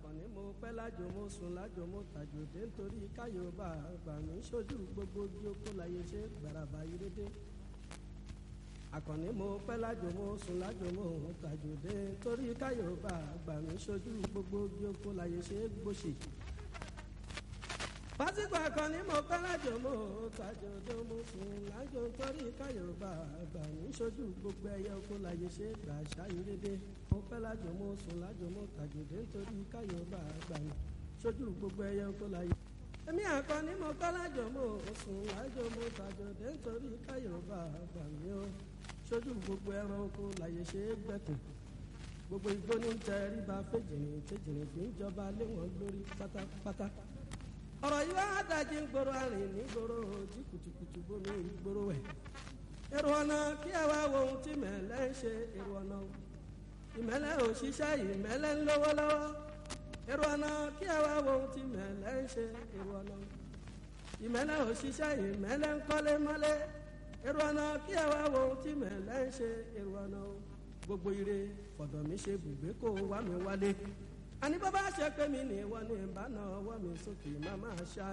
àkànní mo pẹ́ lájò mo sùn lájò mo tàjòdé nítorí káyọ̀bá àgbà mi sójú gbogbo bí ó kó láyé ṣe gbàràbà yírédé àkànní mo pẹ́ lájò mo sùn lájò mo tàjòdé nítorí káyọ̀bá àgbà mi sójú gbogbo bí ó kó láyé ṣe gbòṣì pásítọ̀ àkànní mo pẹ́ lájò mo tàjòdé mo sùn lájò nítorí káyọ̀bá àgbà mi sójú gbogbo ẹyẹ kó láyé ṣe gbà ṣáyérédé mo pẹ́ lájò mo sùn lájò mo tàjòdé nítorí káyọ̀bá àgbà mi sójú gbogbo ẹyẹ kó láyé. èmi àkànní mo pẹ́ lájò mo sùn lájò mo tàjòdé nítorí káyọ̀bá àgbà mi ó sójú gbogbo ẹranko láyé ṣe gbẹ̀kùn gbogbo igbó ní tẹríba fèjìrín fèjìrín fi ń jọba lé wọn lórí pátápátá ọ̀rọ̀ yìí wá dájí ń gbòòrò àrìn ní gbòòrò ojú kùtùkùtù bómi ìgbòòrò ẹ̀ èrò ọ̀nà kí ẹ wá wo ohun tí mẹ̀lẹ́ ń ṣe èrò ọ̀nà ìmẹ̀lẹ́ ò ṣiṣẹ́ ìmẹ̀lẹ́ ń lówó lọ́wọ́ èrò ọ̀nà kí ẹ wá wo ohun tí mẹ̀lẹ́ ń ṣe èrò ọ̀nà ìmẹ̀lẹ́ ò ṣiṣẹ́ ìmẹ̀lẹ́ ń kọ́lé mọ́lé èrò ọ̀nà kí ẹ wá wo ohun tí mẹ̀lẹ́ ń ṣe èrò ọ̀nà gbogbo ire fọ̀dọ̀ mi ṣe bùgbé kó wá mi wálé àní bọ́ bá ṣe pé mi ní ìwọ ní ìbáná ọwọ́ mi sókè má máa ṣá